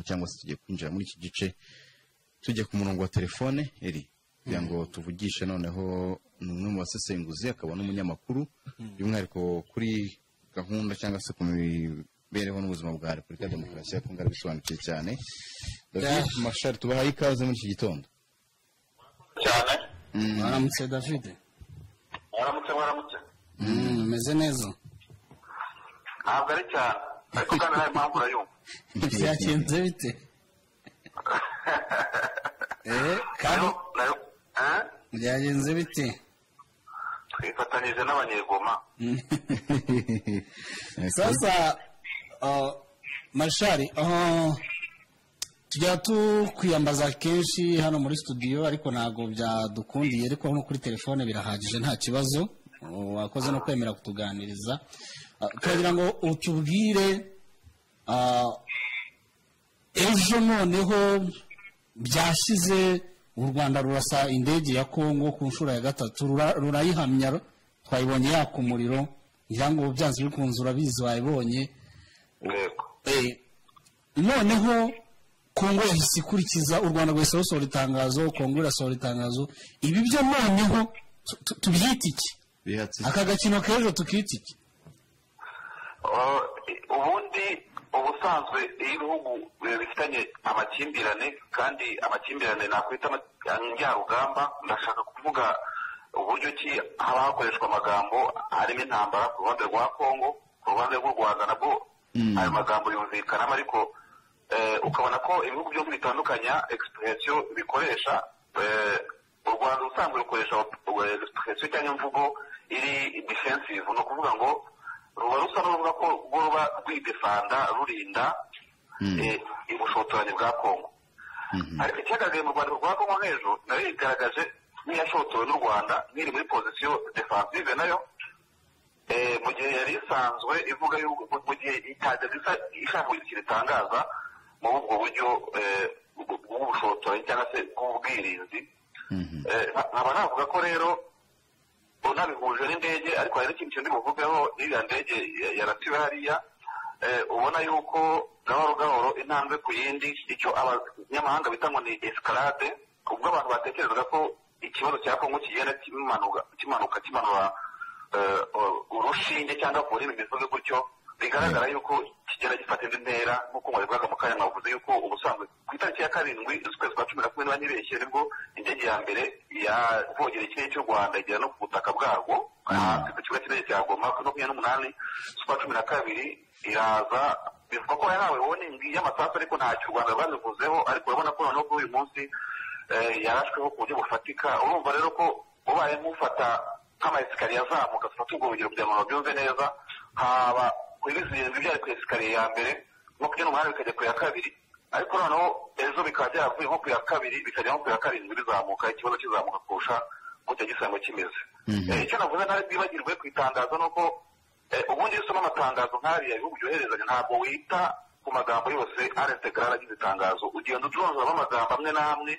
cyangwa se tugiye kwinjira muri iki gice tujya ku murongo wa telefone iri kugira ngo tuvugishe noneho ni umwe mu basesenguzi akaba n'umunyamakuru by'umwihariko kuri gahunda cyangwa se ku mibereho n'ubuzima bwa repubulika ya demokarasi ya kongo arabisobanukiye cyane david mashari tubahaye ikaze muri iki gitondo cyane Mm, waramutse david mwaramutse mwaramutse Mm, umeze neza ntabwo ari cyane ariko kandi nawe mpamvu urayumva byagenze bite Eh, kandi Nayo- nayo- eh? byagenze bite twifatanyije n'abanyegoma Mm. eh, sasa uh, mashari aho tujya tukwiyambaza kenshi hano muri studio ariko ntabwo byadukundiye ariko no kuri telefone birahagije nta kibazo Uh, wakoze no kwemera kutuganiriza Uh, turagira ngo utubwire uh, ejo noneho byashyize u rwanda rurasa indege ya kongo ku nshuro ya gatatu rura- rurayihamya twayibonye yaka umuriro ngira ngo byanze bikunze urabizi wayibonye yego Eh, noneho kongo yahise ikurikiza u rwanda rwahise rusohora itangazo kongo irasohora itangazo ibi byo noneho tu- tu- tubyita iki bihatse aka gakino k'ejo tukita iki Oh, i- ubundi ubusanzwe iyo ibihugu eh, bifitanye amakimbirane kandi amakimbirane nakwita ama- njyarugamba ndashaka kuvuga uburyo ki haba hakoreshwa amagambo arimo intambara ku ruhande rwa kongo ku ruhande rw'u rwanda nabwo Mm. ayo magambo yumvikanamo ariko eh, ukabona ko ibihugu byo bitandukanya expression bikoresha eh, u rwanda ubusanzwe rukoresha eh, expression cyangwa imvugo iri defensive ni ukuvuga ngo ruba rusa n'uruvuga ko rwo ruba rwidefanda rurinda eh, ubushotoranyi bwa kongo ariko ikihagarariye mu rwanda rwa kongo hejuru nayo yigaragaje nk'iyashotowe n'u rwanda nk'iri muri pozisiyo defensive nayo eh, mu gihe yari isanzwe ivuga yuko mu gihe itajyaga isa- ishaka kugira ikintu itangaza muri ubwo buryo eh, bw- bw'ubushotoranyi cyangwa se bw'ubwirinzi Mhm. Eh, nka- nkaba navuga ko rero unabihuje n'indege ariko hari n'ikindi kintu buvugeho iriya ndege ya- yaratiwe hariya eh, ubona yuko gahoro gahoro intambwe ku yindi icyo abanyamahanga bita ngo ni escalade ubwo abantu batekerezaga ko ikibazo cya kongo kigenda kimanuka kimanuka kimanura eh, u- urushinge cyangwa kuri ibi bivuze gutyo bigaragara yuko kigenda gifata indi ntera nk'uko mwabivugaga mu kanya mwavuze yuko ubusanzwe ku itariki ya karindwi z'ukwezi kwa cumi na kumwe n'abanyibeshye nibwo indege ya mbere yavogera ikirere cy'u rwanda igera no ku butaka bwarwo hasi ku kibuga cy'indege cya goma ku makumyabiri n'umunani z'ukwa cumi na kabiri iraza bivuga ko yahawe woningi y'amasasu ariko ntacyo u rwanda rwabivuzeho ariko urabona ko noneho kuri uyu munsi eh, yarashweho ku buryo bufatika urumva rero ko ubaye nk'ufata nk'amayesikariye azamuka tufata ubwo rugero kugira ngo babyumve neza haba kuri zirindwi byari ku esikariye ya mbere makumyabiri n'umunani bikajya ku ya kabiri ariko noneho ejo bikaba byaravuye nko ku ya kabiri bikajya nko ku ya karindwi bizamuka ikibazo kizamuka kurusha gutya gisanzwe kimeze Eh, icyo navuze ntari bwibagirwe ku itangazo ni uko eh, ubundi iyo usoma amatangazo nk'ariya ibihugu byoherezanya ntabwo wita ku magambo yose arestegarara agize itangazo ugenda ucuruzamo amagambo amwe n'amwe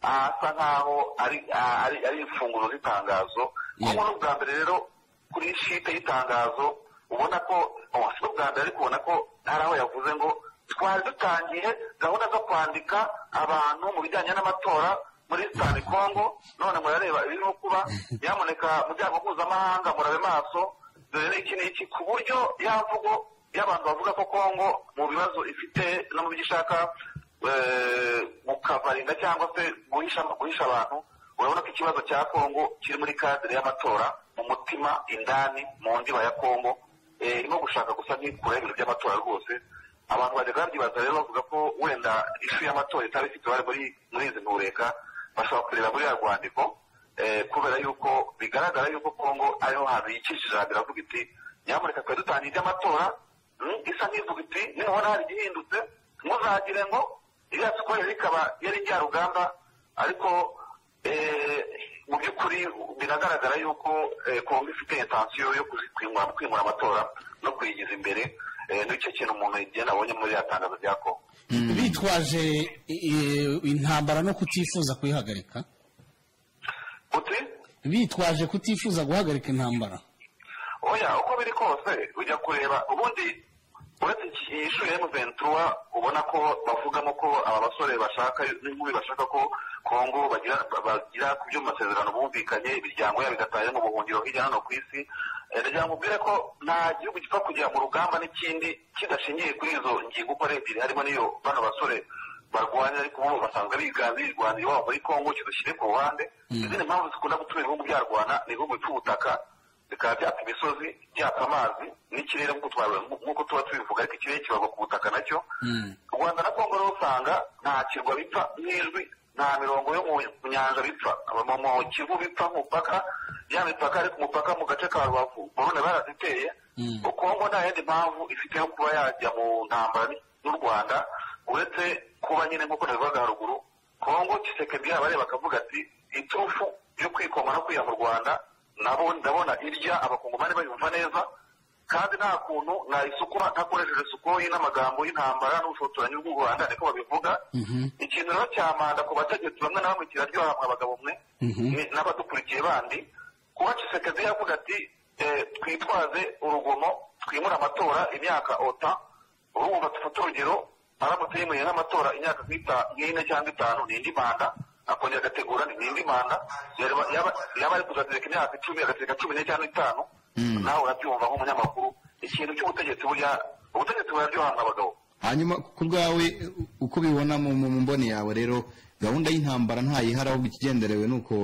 asa nkaho ari a- ari- ari imfunguzo z'itangazo kuko n'ubwa mbere rero kuri shite y'itangazo ubona ko oh, si n'ubwa mbere ariko ubona ko hari aho yavuze ngo twari dutangiye gahunda zo kwandika abantu mu bijyanye n'amatora muri sitani kongo none murareba ibirimo kuba nyamuneka muryango mpuzamahanga murabe maso dore n'iki n'iki ku buryo yamvugo y'abantu bavuga ko kongo mu bibazo ifite no mu byo ishaka eh, gukavaringa cyangwa se guhisha guhisha abantu urabona ko ikibazo cya kongo kiri muri kadire y'amatora mu mutima indani mu ndiba ya kongo eh, irimo gushaka gusa nk'ikura ibintu by'amatora rwose abantu bajyaga babyibaza rero bavuga ko wenda ishu y'amatora itaba ifite uruhare muri muri izi ntureka bashobora kureba muri ya rwandiko eh, kubera yuko bigaragara yuko kongo ariho hantu yikishije biravuga iti nyamuneka twari dutangiye iby'amatora mm, isa nk'ivuga iti nibona hari igihindutse ntuzagire ngo iriya sikoro rikaba yari rya rugamba ariko eh, mu by'ukuri biragaragara yuko eh, kongo ifite intensiyo yo kuzi- kwimura kwimura amatora no kuyigiza imbere eh, nicyo kintu umuntu igenda abonye muri ya tangazo rya kongo bitwaje eh, intambara no kutifuza kuyihagarika uti bitwaje kutifuza guhagarika intambara oya uko biri kose ujya kureba ubundi uretse iyi shuri ya ventura ubona ko bavugamo ko aba basore bashaka n'inkumi bashaka ko kongo bagira bagira ku by'amasezerano bumvikanye imiryango yabo igataha mu buhungiro hirya no hino ku isi ndagira ngo mbwire ko nta gihugu gipfa kugera mu rugamba n'ikindi kidashingiye kuri izo ngingo uko ari ebyiri harimo n'iyo bano basore barwanya ariko ubu basanzwe biganza birwanira iwabo muri kongo kidushyire ku ruhande izindi mpamvu zikunda gutuma ibihugu byarwana ni ibihugu bipfa ubutaka bikaba byaka imisozi byaka amazi n'ikirere nk'uko tuba tubivuga ariko ikirere kibarwa ku butaka nacyo u rwanda na kongo rero usanga nta kirwa bipfa nk'ijwi nta mirongo yo mu nyanja bipfa mu kivu bipfa ku mupaka ya mipaka ariko umupaka mu gace ka rubavu urabona baraziteye kongo nta yindi mpamvu ifite yo kuba yajya mu ntambara n'u rwanda uretse kuba nyine nk'uko nabivuga haruguru kongo kisekedi yabareba akavuga ati iturufu yo kwikoma no kwiha mu rwanda nabo ndabona irya abakongomani bayumva neza kandi nta kuntu nayisukura ntakoresheje sukoyi n'amagambo y'intambara n'ubushotoranyi bw'u rwanda niko babivuga ikintu rero cya manda ku bategetsi bamwe na bamwe kiraryoha mwa bagabo mwe n'abadukurikiye bandi kuba cisekedi yavuga ati twitwaze urugomo twimure amatora imyaka ota urumva dufate urugero aramutse yemereye nk'amatora imyaka nk'ine cyangwa itanu ni indi manda akongera agategura n'indi manda yaba ari kuzatereka imyaka icumi agatereka cumi n'ine cyangwa itanu nawe urabyumva nk'umunyamakuru ikintu cy'ubutegetsi burya ubutegetsi buraryoha abagabo hanyuma ku bwawe uko ubibona mu mboni yawe rero gahunda y'intambara ntayihari ahubwo ikigenderewe ni uko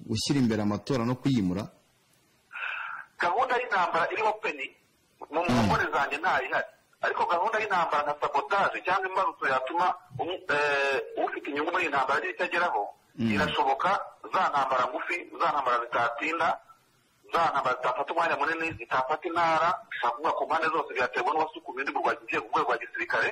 gushyira imbere amatora no kuyimura gahunda y'intambara iriho peni mu mboni zanjye ntayihari ariko gahunda y'intambara nka sabotaje cyangwa imbarutso yatuma ufite inyungu muri iyi ntambara agira icyo ageraho irashoboka za ntambara ngufi za ntambara zitatinda za ntambara zitafata umwanya munini zitafata intara ushobora kuvuga ku mpande zose byaterwa n'uwasukuye undi burwayi ugiye ku rwego rwa gisirikare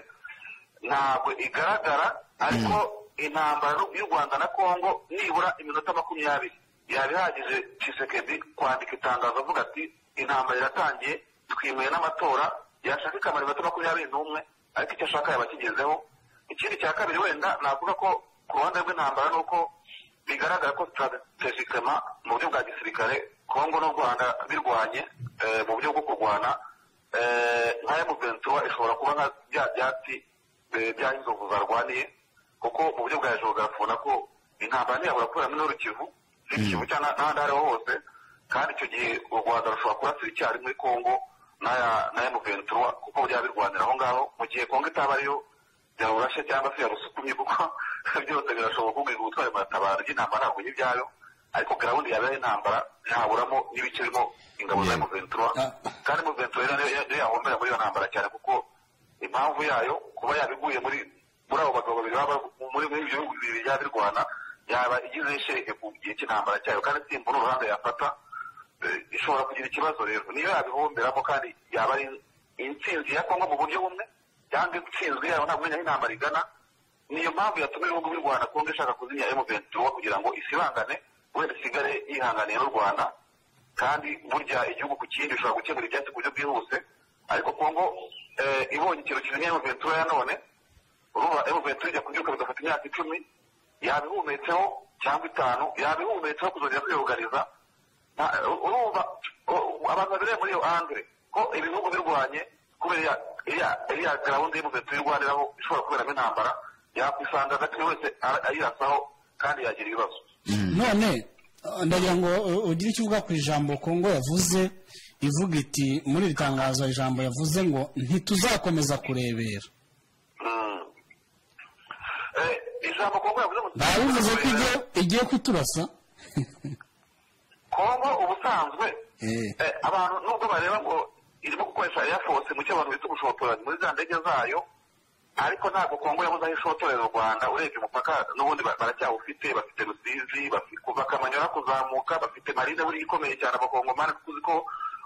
ntabwo igaragara ariko intambara y'u rwanda na congo nibura iminota makumyabiri yaba ihagije cisekedi kwandika itangazo avuga ati intambara iratangiye twimeye n'amatora yashaka ikamara iminota makumyabiri n'umwe ariko icyo ashaka yaba akigezeho ikindi cya kabiri wenda navuga ko ku ruhande rw'intambara ni uko bigaragara ko sitarategikema mu buryo bwa gisirikare kongo n'u rwanda birwanye mu buryo bwo kurwana nka emuventura ishobora kuba nka bya byatsi by'inzovu zarwaniye kuko mu buryo bwa jogarafu nako intambara ntiyabura kubera muri rukivu ikivu cyangwa n'ahandi aho ariho hose kandi icyo gihe u rwanda rushobora kurasira icyarimwe kongo na emuventura kuko byaba birwanira aho ngaho mu gihe kongo itaba ariyo yarurashe cyangwa se yarusukumye kuko byose birashoboka ubwira ubutwari muratabara ry'intambara ntabwo y'ibyayo ariko gahunda yabaye intambara ntaburamo n'ibice birimo ingabo za emuventura kandi emuventura rero yahombera muri iyo ntambara cyane kuko impamvu yayo kuba yabiguye muri muri abo bagabo babiri baba muri ibyo bihugu bibiri byaba birwana yaba igize ishereke ku gihe cy'intambara cyayo kandi simbura uruhande yafata ishobora kugira ikibazo rero niyo yabihomberamo kandi yaba ari intsinzi ya kongo mu buryo bumwe cyangwa intsinzwe yayo ntabwo umenya aho intambara igana niyo mpamvu yatuma ibihugu by'u rwanda kongo ishaka kuzimya emuventura kugira ngo isibangane wenda isigare yihanganiye n'u rwanda kandi burya igihugu ku kindi bishobora gukemura ibyatsi ku buryo bwihuse ariko kongo ibonye ikintu kizimya emuventura ya none urumva emuventura ijya kubyuka bigafata imyaka icumi yabihumetse cyangwa itanu yabihumetse kuzongera kwiyugariza urumva abantu babereye muri iyo angere ko ibihugu birwanye kubera iriya gahunda y'umuze tuyirwaniraho ishobora kuberamo intambara yakwisanga hagati buri wese ayirasaho kandi yagira ibibazo none ndagira ngo ugire icyo uvuga ku ijambo kongo yavuze ivuga iti muri iri tangazo ijambo yavuze ngo ntituzakomeza kurebera ijambo kongo yavuze ngo ntabivuze ko igiye kuturasa kongo ubusanzwe abantu nubwo bareba ngo irimo gukoresha eyafose mu cyo abantu bita ubushotoranyi muri za ndege zayo ariko ntabwo kongo yabuze aho ishotorera u rwanda urebye umupaka n'ubundi baracyawufite bafite rusizi kuva kamanyora kuzamuka bafite marine buriya ikomeye cyane abakongomani kuko uzi ko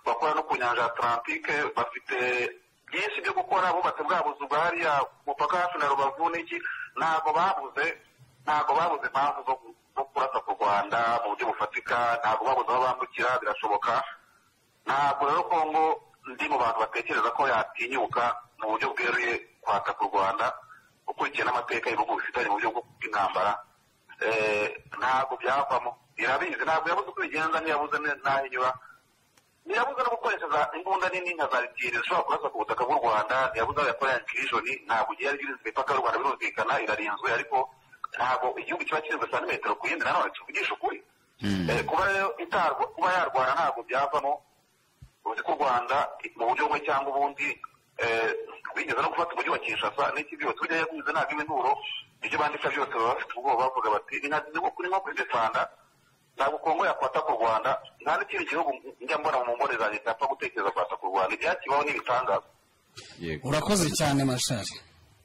bakora no ku nyanja ya atlantike bafite byinshi byo gukora bubatse bwa buzu bwa hariya umupaka hafi na rubavu n'iki ntabwo babuze ntabwo babuze impamvu zo kurasa ku rwanda mu buryo bufatika ntabwo babuze aho bambukira birashoboka ntabwo rero kongo ndi mu bantu batekereza ko yatinyuka mu buryo bweruye kwataka u rwanda ukurikiye n'amateka y'ibihugu bifitanye mu buryo bw'intambara ntabwo byavamo irabizi ntabwo yabuze uko ibigenza ntiyabuze n'aho inyura ntiyabuze no gukoresha za imbunda nini nka za litiro zishobora kurasa ku butaka bw'u rwanda ntiyabuze no yakora yankijoni ntabwo igihe ari irinzwe imipaka y'u rwanda birumvikana irarinzwe ariko ntabwo igihugu kiba kirinzwe santimetero ku yindi nanone tuvugisha ukuri Eh, kuba rero itarwa kuba yarwana ntabwo byavamo uzi ko u rwanda mu buryo bumwe cyangwa ubundi eh, bigeze no gufata umujyi wa kinshasa n'iki byose ujya yaguze ntabwo imiburo ibyo bandika byose baba bafite ubwoba bavuga bati inka zirimo kuri nko kuri defanda ntabwo kongo yakwata ku rwanda nta n'ikindi gihugu njya mbona mu mbone zanjye cyapfa gutekereza kwata ku rwanda ibyakibaho n'ibitangaza yego urakoze cyane mashari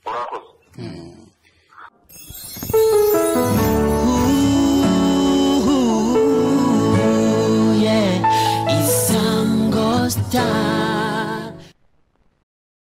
urakoze